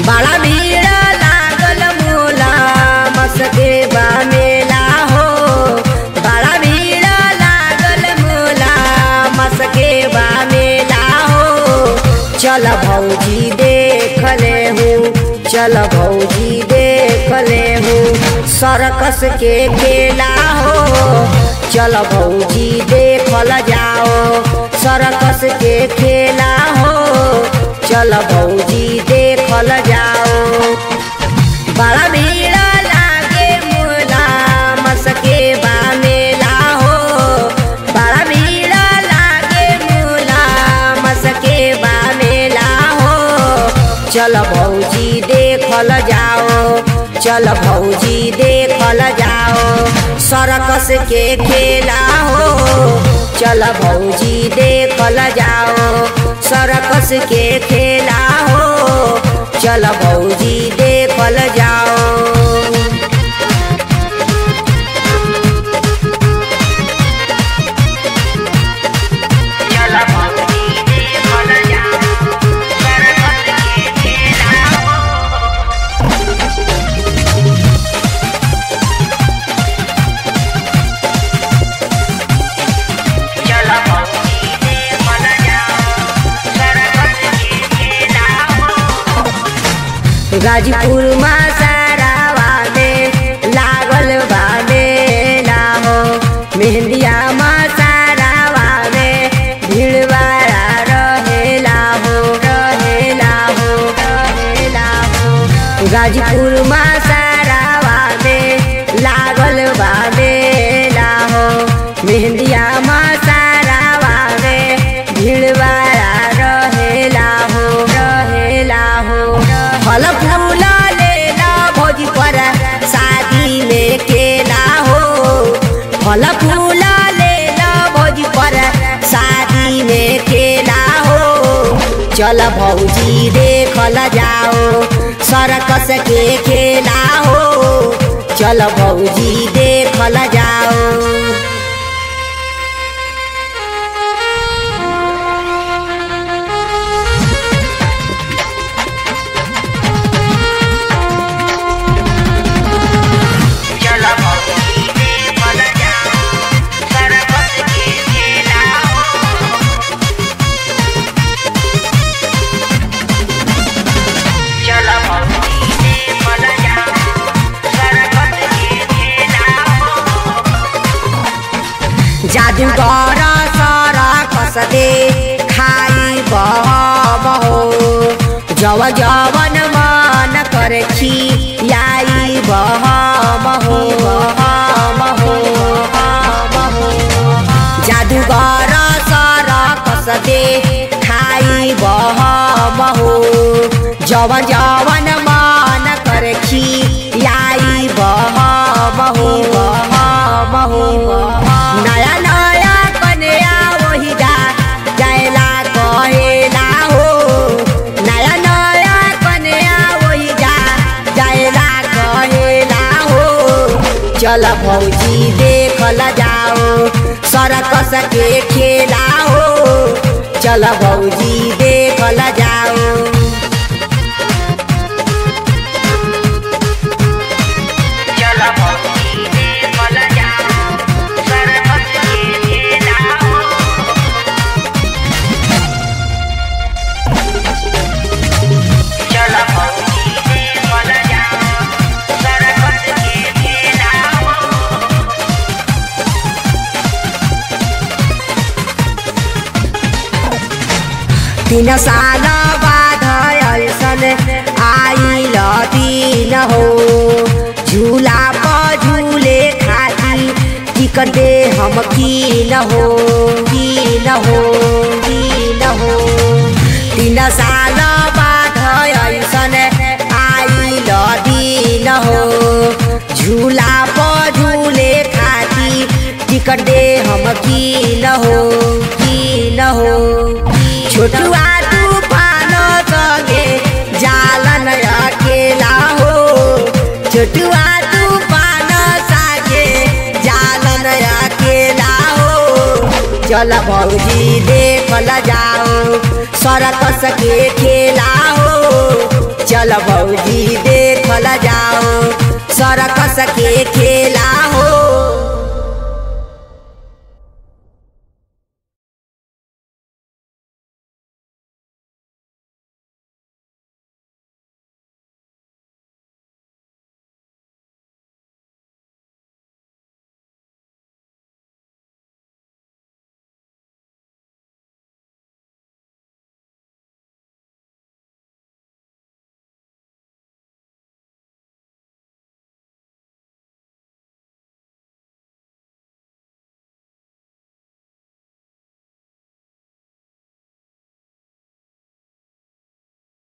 बड़ा भीड़ लागल मोला मसके बा मेला हो बड़ा भीड़ लागल मोला मसके बा मेला हो चल भौजी देख ले हूँ चल भौजी देख ले हूँ सरकस के खेला हो चल भौजी देखल जाओ सरकस के खेला हो चल भौजी देखल जाओ बड़ा भीड़ लागे मोला मसके बा मेला हो बड़ा भीड़ लागे मोला मसके बा मेला हो चल भौजी देखल जाओ चल भौजी देखल जाओ सरकस के खेला हो चल भौजी देखल जाओ सरकस के खेला हो चल भौजी देखल जाओ गाजीपुर सारावा में लागल बा मेला हो मेहंदिया सारावा में भीड़ बाड़ा रहेला हो रहेला हो रहेला हो गाजीपुर सारावा में लागल बा मेला हो मेहंदिया सारावा में भीड़ बाड़ा रहेला हो रहेला हो फल फूल लेला भोजी पर शादी में केला हो फल फूल लेला भोजी पर शादी में केला हो चल भौजी देखल जाओ सरकस के खेला हो चल भौजी देखल जाओ जादूगर सर कस दे खाई बहो जव जवन मन करे छी याई बहो जादूगर सर कस दे खाई बहो जवन जवन मन करे छी याई बहो नया नया कन्या वही जा जायला कहेला हो नया नया कन्या वही जा जायला कहेला हो चल भौजी देखल जाओ सरकस के खेला हो चल भौजी देखल जाओ तीन साल बाद ऐसन आइल दिन हो झूला पर झूले खाती टिकट दे हम की न हो की न हो की न हो तीन साल बाद ऐसन आइल दिन हो झूला पर झूले खाती टिकट दे हम की न हो की न हो छोटुआ तूफान संगे जालन अकेला हो छोटुआ तूफान सागे जालन अकेला हो चल भौजी देखल जाओ सरकस के खेला हो चल भौजी